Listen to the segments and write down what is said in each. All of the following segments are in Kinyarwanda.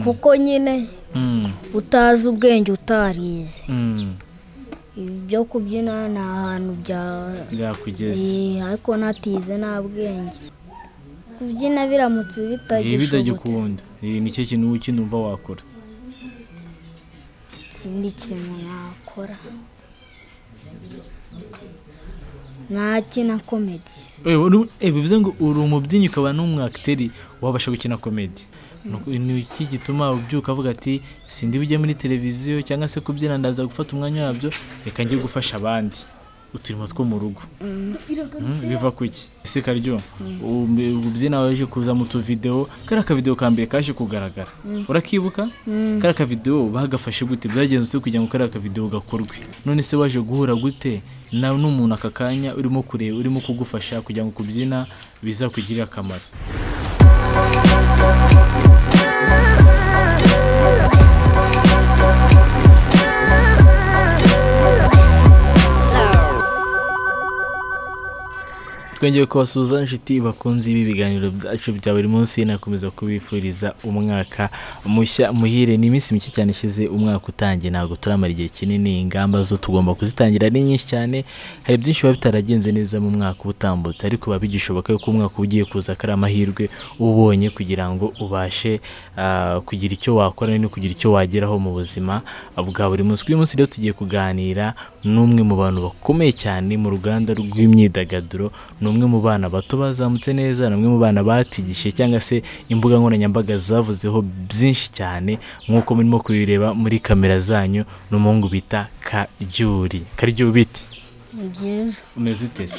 kuko nyine utazi ubwenge utarize ibyo kubyina ni ahantu bya byakugeze Eh, ariko natize nta bwenge kubyina biramutse ibi bitagishobotse bitagikunda Iyi ni cyo kintu ukinumva wakora ikindi kintu nakora nakina komedi Eh, uru- eh, bivuze ngo uri umubyinnyi ukaba n'umwakiteri wabasha gukina komedi Ni uku- ni iki gituma ubyuka avuga ati sindi bujye muri televiziyo cyangwa se kubyina ndaza gufata umwanya wabyo reka njye gufasha abandi uturimo two mu rugo Mm, biva ku iki ese karyo ubu- ububyina waje kuza mu tuvidewo kariya akavidewo ka mbere kaje kugaragara urakibuka kariya akavidewo bagafashe gute byagenze ute kugira ngo kariya akavidewo gakorwe none se waje guhura gute na n'umuntu aka kanya urimo kureba urimo kugufasha kugira ngo kubyina bizakugirire akamaro twongeye kubasuhuza inshuti bakunze ibi biganiro byacu bya buri munsi nakomeza kubifuriza umwaka mushya muhire ni iminsi mike cyane ishize umwaka utangiye ntabwo turamara igihe kinini ingamba zo tugomba kuzitangira ari nyinshi cyane hari byinshi biba bitaragenze neza mu mwaka uba utambutse ariko biba bigishoboka yuko umwaka uba ugiye kuza ko ari amahirwe uba ubonye kugira ngo ubashe ah, kugira icyo wakora no kugira icyo wageraho mu buzima bwa buri munsi uyu munsi rero tugiye kuganira n'umwe mu bantu bakomeye cyane mu ruganda rw'imyidagaduro ni umwe mu bana bato bazamutse neza ni umwe mu bana batigishe cyangwa se imbuga nkoranyambaga zavuzeho byinshi cyane nk'uko murimo kubireba muri kamera zanyu ni umuhungu bita karyuri karyuri biti ni byiza umeze uteze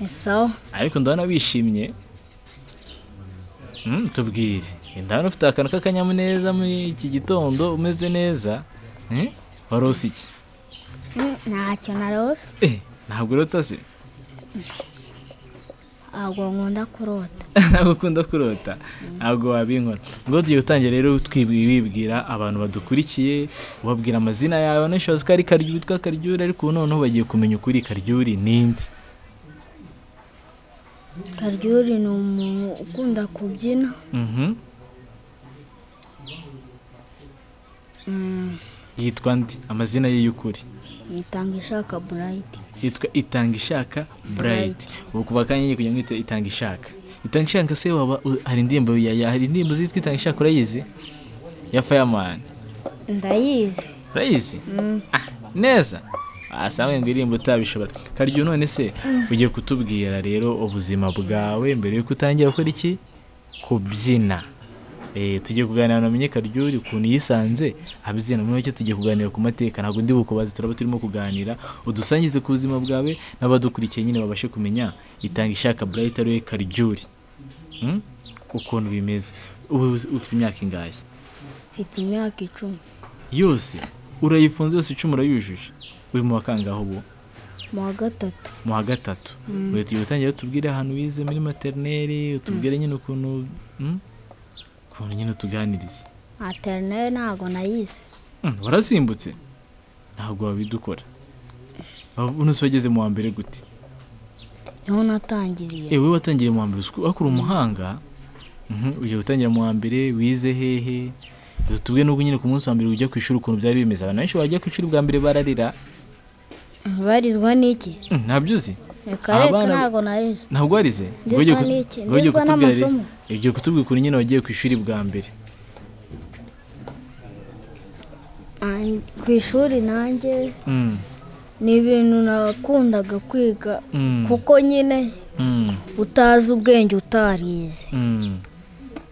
ni sawa ariko ndabona wishimye Mm, tubwire ndabona ufite akantu k'akanyamuneza muri iki gitondo umeze neza Mm, warose iki Mm, ntacyo narose Eh, ntabwo urota se ntabwo nkunda kurota ntabwo ukunda kurota ntabwo wabinkora ngo tugiye gutangira rero twibwira abantu badukurikiye ubabwira amazina yawe nashobora ko ari karyuri witwa karyuri ariko ubu noneho bagiye kumenya ukuri karyuri ninde karyuri ni umuntu ukunda kubyina Mhm. Mm, yitwa ndi amazina ye y'ukuri nitanga ishaka burayiti yitwa itanga ishaka burayiti ubu kuva kanya nyine kugira ngo yite itanga ishaka itanga ishaka se waba u- hari indirimbo ya- ya- hari indirimbo zitwa itanga ishaka urayizi ya fayamani ndayizi urayizi Ah, neza asanga ngo indirimbo utabishobora karyo none se ugiye kutubwira rero ubuzima bwawe mbere yuko utangira gukora iki kubyina Eh, tugiye kuganira namenye karyuri ukuntu yisanze abyina muri make tugiye kuganira ku mateka ntabwo ndi bukubaze turaba turimo kuganira udusangize ku buzima bwawe n'abadukurikiye nyine babashe kumenya itanga ishaka burayiti ariwe karyuri Mm? ukuntu bimeze ubu ufite imyaka ingahe mfite imyaka icumi yose urayifunze yose icumi urayujuje uri mu wa kangahe ubu mu wa gatatu mu wa gatatu uyu tugiye gutangira tubwire ahantu wize muri materineri utubwire nyine ukuntu mm, ukuntu nyine utuganiriza materineri ntabwo nayize Mm, warasimbutse ntabwo wabidukora uno se wageze mu wa mbere gute niho natangiriye ewe watangiriye mu wa mbere uzi ko wakora umuhanga Mhm, ugiye gutangira mu wa mbere wize hehe tubwe n'ubwo nyine ku munsi wa mbere ujya ku ishuri ukuntu byari bimeze abantu benshi bajya ku ishuri bwa mbere bararira barizwa n'iki Mm, ntabyo uzi reka reka Abana- ntabwo narize ntabwo warize Ndizwa Ngo ugiye ku- n'iki? ngo ugiye Ndizwa kutubwira rero- n'amasomo. ugiye kutubwira ukuntu nyine wagiye ku ishuri bwa mbere Ah, ku ishuri nanjye Mm, ni ibintu nakundaga kwiga mm, kuko nyine mm, utazi ubwenge utarize mm.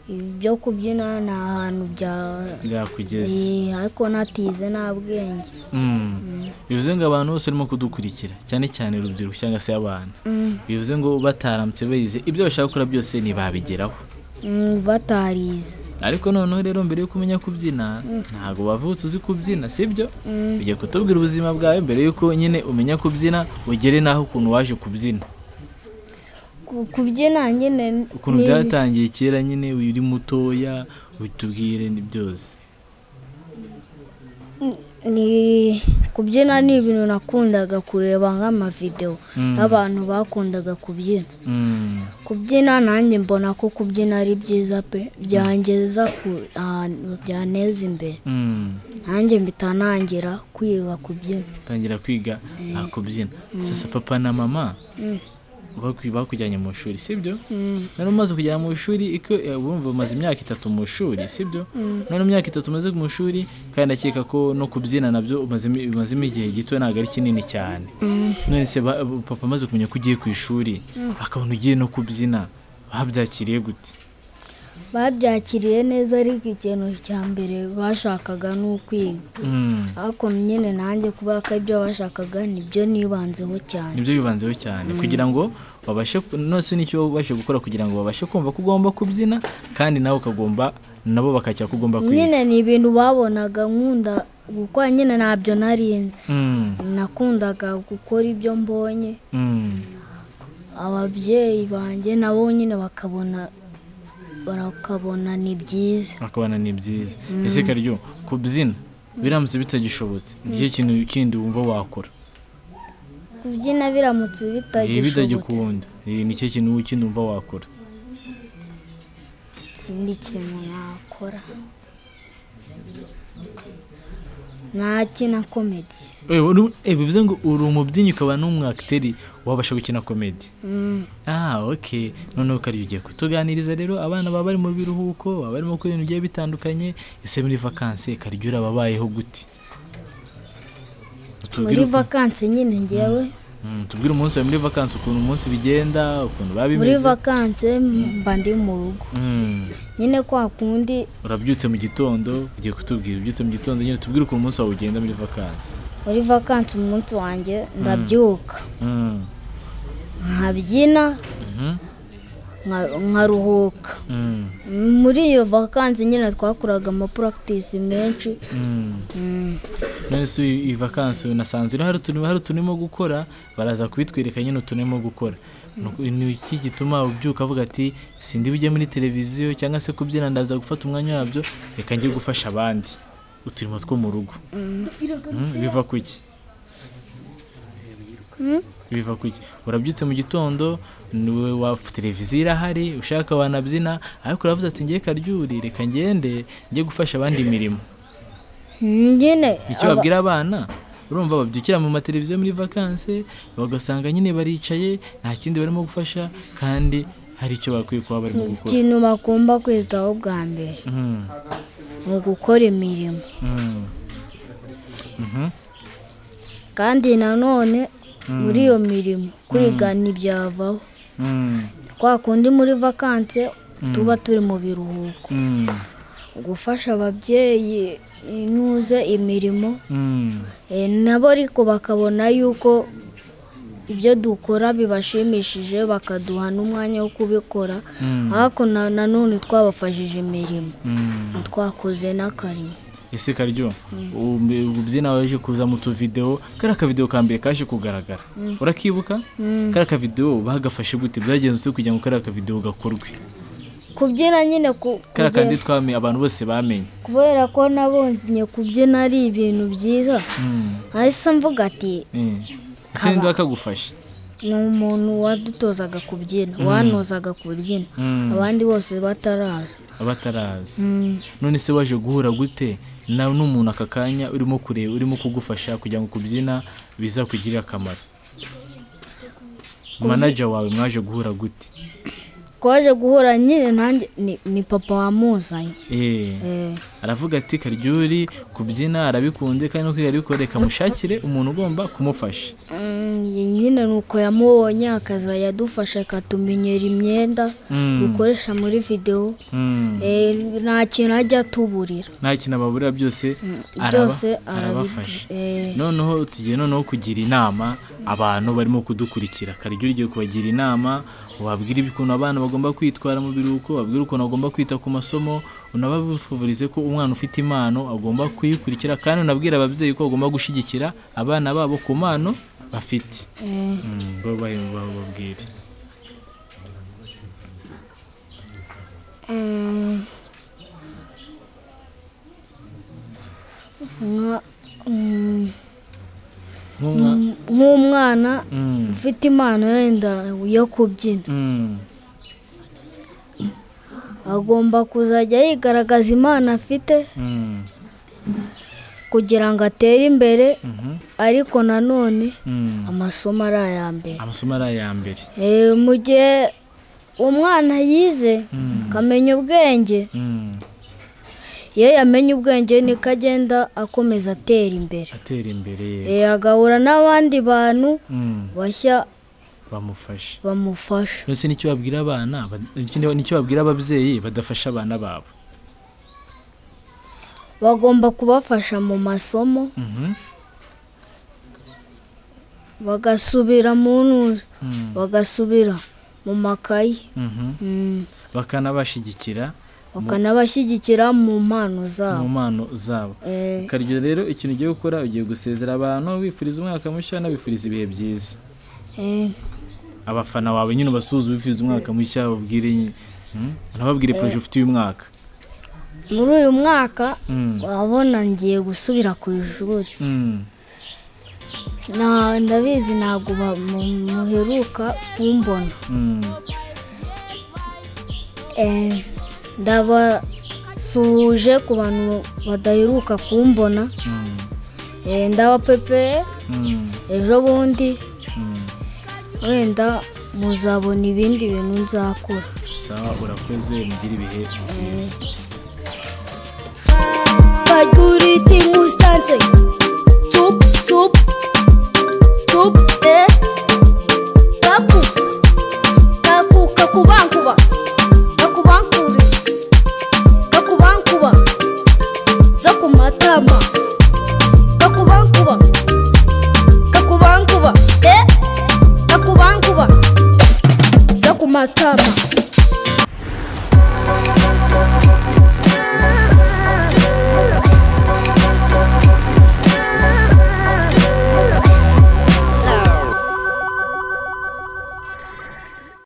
ibyo kubyina ni ahantu bya byakugeze Eh, ariko natize nta bwenge Mm. bivuze ngo abantu bose barimo kudukurikira cyane cyane urubyiruko cyangwa se abana Mm, bivuze ngo bataramutse bayize ibyo bashaka gukora byose ntibabigeraho mm, batarize ariko noneho rero mbere yuko umenya kubyina ntabwo wavutse uzi kubyina sibyo Mm. ugiye kutubwira ubuzima bwawe mbere yuko nyine umenya kubyina ugere n'aho ukuntu waje kubyina Ku- kubyina nyine ukuntu ni- byatangiye kera nyine uri mutoya utubwire ni byose ni kubyina ni ibintu nakundaga kureba nk'amavidewo y'abantu bakundaga kubyina Mm. kubyina nanjye mbona ko kubyina ari byiza pe byangeza ku ahantu byaneza imbere Mm. nanjye mpita ntangira kwiga kubyina tangira kwiga aha kubyina sasa papa na mama Mm. baku- bakujyanye mu ishuri sibyo Mm. nari umaze kujya mu ishuri iko eh, wumva umaze imyaka itatu mu ishuri sibyo none imyaka itatu umaze mu ishuri kandi ndakeka ko no kubyina nabyo umazemo umazemo igihe gito ntabwo ari kinini cyane none se ba- papa amaze kumenya ko ugiye ku ishuri akabona ugiye no kubyina babyakiriye gute babyakiriye neza ariko ikintu cya mbere bashakaga ni ukwiga Mm. ariko nyine nanjye kubera ko ibyo bashakaga nibyo nibanzeho cyane nibyo bibanzeho cyane kugira ngo babashe nose nicyo babashe gukora kugira ngo babashe kumva ko ugomba kubyina kandi nawe ukagomba nabo bakajya ko ugomba kwiga nyine ni ibintu babonaga nkunda gukora nyine ntabyo narinzi Mm, nakundaga gukora ibyo mbonye mm, ababyeyi banjye nabo nyine bakabona barakabona ni byiza bakabana ni byiza ese karyo kubyina biramutse bitagishobotse nicyo kintu kindi wumva wakora kubyina biramutse ibi bitagishobotse bitagikunda Iyi nicyo kintu kindi wumva wakora ikindi kintu nakora nakina komedi Eh, uru- eh, bivuze ngo uri umubyinnyi ukaba n'umwakiteri wabasha gukina komedi Mm. Ah, ok. Noneho kari ugiye kutuganiriza rero abana baba bari mu biruhuko, baba barimo gukora ibintu bigiye bitandukanye, ese muri vakansi karyo urababayeho gute? Tubwire muri uku- vakansi nyine ngewe Mm, tubwire umunsi wawe muri vakansi ukuntu umunsi bigenda, ukuntu biba muri bimeze. vakansi mba ndi mu rugo Mm, nyine kwa kundi Urabyutse mu gitondo, ugiye kutubwira ubyutse mu gitondo nyine tubwire ukuntu umunsi wawe ugenda muri vakansi. muri vakansi umunsi wanjye ndabyuka Mm. nkabyina Mhm. nka- nkaruhuka Mm. muri iyo vakansi nyine twakoraga amapuragitisi menshi Mm. Mm. none se iyi vakansi unasanze iriho hari utuntu hari utuntu gukora baraza kubitwereka nyine utuntu urimo gukora Nuko ni iki gituma ubyuka avuga ati sindi bujye muri televiziyo cyangwa se kubyina ndaza gufata umwanya wabyo reka njye gufasha abandi uturimo two mu rugo Mm, biva ku iki biva ku iki urabyutse mu gitondo niwe wa televiziyo irahari ushaka wanabyina ariko uravuze ati ngiye karyuri reka ngende njye gufasha abandi imirimo nyine icyo aba- babwira abana urumva babyukira mu mateleviziyo muri vakanse bagasanga nyine baricaye nta kindi barimo gufasha kandi hari icyo bakwiye kuba barimo gukora ikintu bagomba kwitaho bwa mbere Mm, ni ugukora imirimo mm, mhm, kandi nanone muri iyo mirimo kwiga ntibyavaho mm, kwa kundi muri vakansi tuba turi mu biruhuko mm, gufasha ababyeyi inuze imirimo mm, eh, nabo ariko bakabona yuko ibyo dukora bibashimishije bakaduha n'umwanya wo kubikora Mm. ariko na- nanone twabafashije imirimo mm. twakoze n'akarimo ese karyo ub- ubyina waje kuza mu tuvidewo kari akavidewo ka mbere kaje kugaragara urakibuka kari akavidewo bagafashe gute byagenze ute kugira ngo kari akavidewo gakorwe kubyina nyine ku- kari kandi kugera- twamenye abantu bose bamenye kubera ko nabonye kubyina ari ibintu byiza Mm, nahise mvuga ati mm. ese ninde wakagufasha ni umuntu wadutozaga kubyina wanozaga kubyina Mm. abandi bose bataraza abatarazi Mm. none se waje guhura gute na n'umuntu aka kanya urimo kureba urimo kugufasha kugira ngo kubyina biza kugirira akamaro manager wawe mwaje guhura gute twaje guhura nyine nanjye ni, ni papa wamuzanye Eh, Eh, aravuga ati karyuri kubyina arabikunze kandi no kwiga arabikora reka mushakire umuntu ugomba kumufasha mm, nyine ni uko yamubonye akaza yadufasha akatumenyera imyenda Mm. dukoresha muri videwo Mm. Eh, nta kintu ajya atuburira nta kintu ababurira byose araba- byose arabafasha eh, noneho tugiye noneho kugira inama abantu barimo kudukurikira karyo ugiye kubagira inama wabwira ukuntu abana bagomba kwitwara mu biruhuko wabwira ukuntu bagomba kwita ku masomo unabavurize ko umwana ufite impano agomba kuyikurikira kandi unabwira ababyeyi ko bagomba gushyigikira abana babo ku mpano bafite eh, bababwire mm, nka mm, nk'umwana nk'umwana Mm, ufite impano yenda yo kubyina mm, agomba kuzajya yigaragaza impano afite mm, kugira ngo atere imbere mhm, ariko nanone mm. amasomo ari aya mbere amasomo ari aya mbere Eh, mu gihe umwana yize Mm, akamenya ubwenge mm. iyo yamenye ubwenge niko agenda akomeza atera imbere atera imbere Eh, agahura n'abandi bantu Mm, bashya bamufashe bamufasha ndetse n'icyo babwira abana bad- ikindi- n'icyo babwira ababyeyi badafasha abana babo bagomba kubafasha mu masomo Mhm, bagasubira mu ntuza mm, bagasubira mu makayi mhm. Mm, bakanabashyigikira bakanabashyigikira mu mpano mu zabo mpano zabo Eh, karyo rero ikintu ugiye gukora ugiye gusezera abantu wifuriza umwaka mushya unabifuriza ibihe byiza eh, abafana bawe nyine ubasuhuze ubifuriza umwaka mushya babwire Hmm? unababwire poroje ufite uyu mwaka muri uyu mwaka Mm, urabona ngiye gusubira ku ishuri mm, Na- ndabizi ntabwo ba- mu- muheruka kumbona mm. Eh, ndabasuhuje ku bantu badaheruka kumbona Mm, Eh, ndabapepeye mm, ejo bundi mm. wenda muzabona ibindi bintu nzakora sawa urakoze mugire ibihe byiza But good